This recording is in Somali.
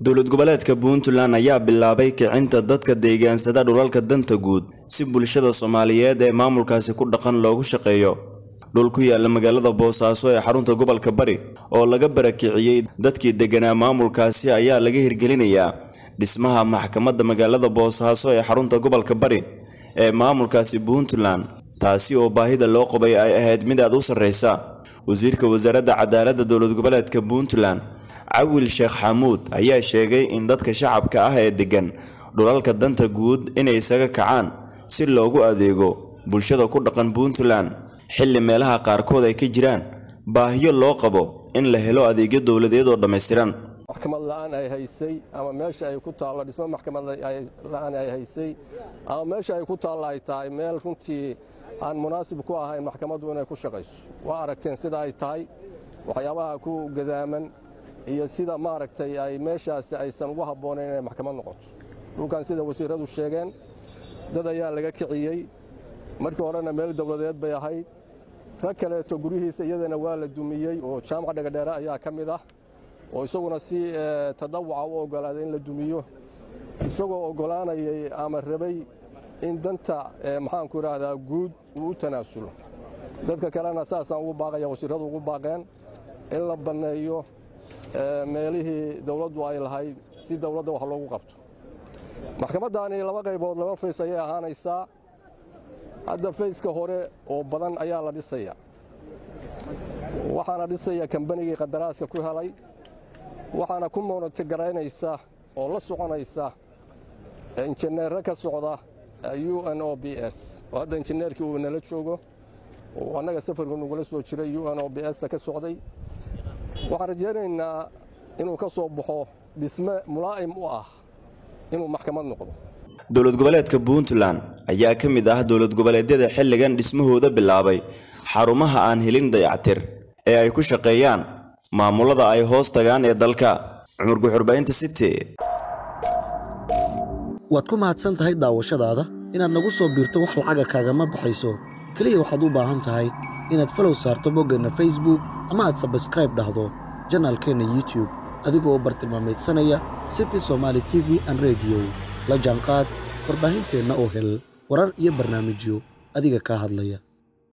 dowlad goboleedka puntland ayaa bilaabay kicinta dadka deegaansada dhulalka danta guud si bulshada soomaaliyeed ee maamulkaasi ku dhaqan loogu shaqeeyo dhul ku yaala magaalada boosaaso ee xarunta gobolka bari oo laga barakiciyey dadkii deganaa maamulkaasi ayaa laga hirgelinayaa dhismaha maxkamadda magaalada boosaaso ee xarunta gobolka bari ee maamulkaasi puntland taasi oo baahida loo qabay ay ahayd mid aad u sarreysa wasiirka wasaaradda cadaaladda dowlad goboleedka puntland cawil sheekh xamuud ayaa sheegay in dadka shacabka ah ee deggan dhulalka danta guud inay isaga kacaan si loogu adeego bulshada ku dhaqan puntland xilli meelaha qaarkood ay ka jiraan baahiyo loo qabo in la helo adeegyo dowladeed oo dhammaystiran maxkamad la'aan ay haysay ama meesha ay ku taallo dhismo maxkamad la'aan ay haysay ama meesha ay ku taallo ay tahay meel runtii aan munaasib ku ahayn maxkamaddu inay ku shaqayso waa aragteen sida ay tahay waxyaabaha ku gadaaman iyo sida maaragtay ay meeshaasi aysan ugu habboonayn inay maxkamad noqoto dhulkan sida wasiiradu sheegeen dad ayaa laga kiciyey markii horena meel dowladeed bay ahayd rag kaleeto guryihiisa iyadana waa la dumiyey oo jaamaca dhagadheere ayaa ka mid ah oo isaguna si tadawuca u oggolaaday in la dumiyo isagoo oggolaanayay ama rabay in danta maxaanku idhaahdaa guud uu u tanaasulo dadka kalena saasaan ugu baaqaya wasiiradu ugu baaqeen in la banneeyo meelihii dowladdu ay lahayd si dowladda wax loogu qabto maxkamaddaani laba qaybood laba fays ayay ahaanaysaa hadda fayska hore oo badan ayaa la dhisaya waxaana dhisaya kambanigii qadaraaska ku helay waxaana ku moonotogaraynaysa oo la soconaysa injineerro ka socda u n o b s oo hadda injineerkii uu nala joogo oo annaga safarku nagula soo jiray u n o b s-ta ka socday waxaan rajaynaynaa inuu ka soo baxo dhisme mulaa'im u ah inuu maxkamad noqdo dowlad goboleedka puntland ayaa ka mid ah dowlad goboleedyada xilligan dhismahooda bilaabay xarumaha aan helin dayactir ee ay ku shaqeeyaan maamulada ay hoos tagaan ee dalka cumar guxurbaynta city waad ku mahadsan tahay daawashadaada inaad nagu soo biirto wax lacaga kaagama baxayso keliya waxaad u baahan tahay inaad falow saarto boggeenna facebook ama aad sabskraib dhahdo janaalkeenna youtube adigoo bartilmaamaydsanaya city somaali t v an rediyo la jaanqaad warbaahinteenna oo hel warar iyo barnaamijyo adiga kaa hadlaya